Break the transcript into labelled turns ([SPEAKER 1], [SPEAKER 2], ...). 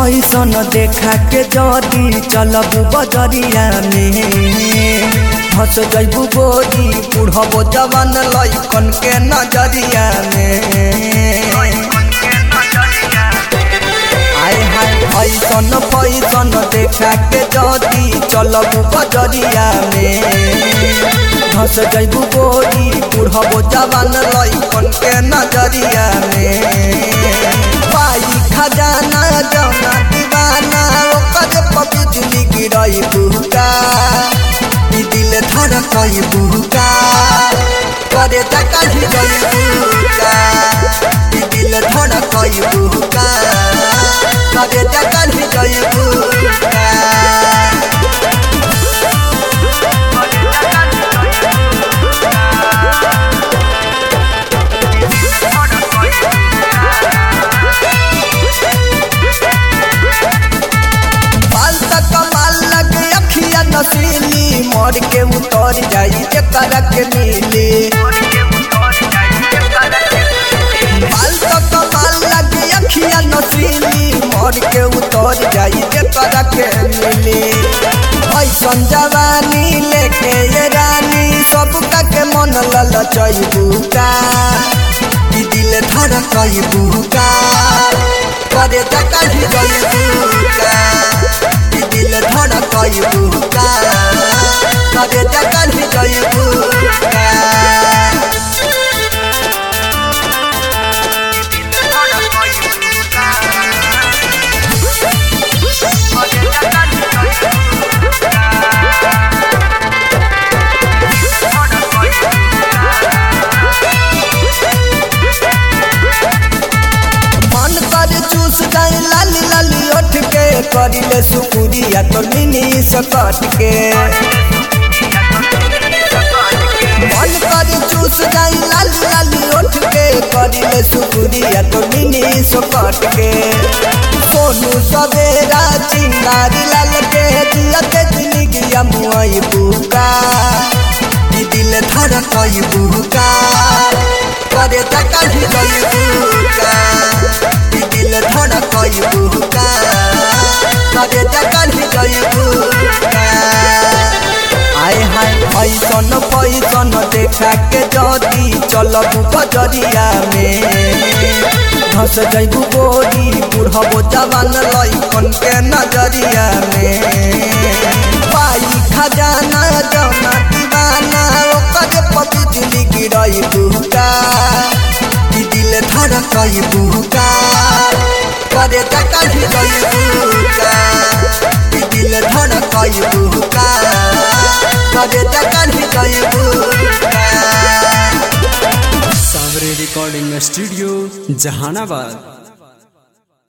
[SPEAKER 1] fashion देखा के जदी चलब बजरिया में हंस जैबू गोरी बुढ़बो जवान लैकन के नजरिया में आय हाय फैसन फैसन देखा के जदी चलब बजरिया में हंस जैबू गोरी बुढ़बो जवान लैकन के नजरिया में पाई खजाना जौना दीवाना ओकर पबिजली गिरई बुका ई दिल धड़कई बुका करे तकाही गई बुका ई दिल धड़कई बुका करे तकाही गई बुका बाल तक कमाल लगे अखिया नसीली मर के उतर जाई एकरा के मिली बाल तक कमाल लगे अखिया नसीली मर के उतर जाई एकरा के मिली ऐसन जवानी लेके ये रानी सब के मन ललचई बुका ई दिल धड़कई बुका करे तकाही गई बुका ई दिल धड़कई बुका करे तकाही गई बुका मन कर चूस जाए लाली लाली उठ के करिले सुपुरिया तो मिनी सकट के मन कर चूस जाए लाली लाली उठ के करिले सुपुरिया तो मिनी सकट के सोनू सवेरा चिंगारी लाल के जियते जिंदगी मुआई बुका ई दिल धड़कई बुका करे तकाही गई बुका ई दिल धड़कई बुका करे तकाही गई बुका आय हाय फैसन फैसन देखा के जदी चलब बजरिया में धस जैबू गोरी बुढ़बो जवान लैकन के नजरिया में पाई खजाना जौना दीवाना ओकर पबिजली गिरई बुका ई दिल धड़कई बुका करे तकाही गई बुका ई दिल धड़कई बुका करे तकाही गई बुका
[SPEAKER 2] सावरे रिकॉर्डिंग स्टूडियो जहानाबाद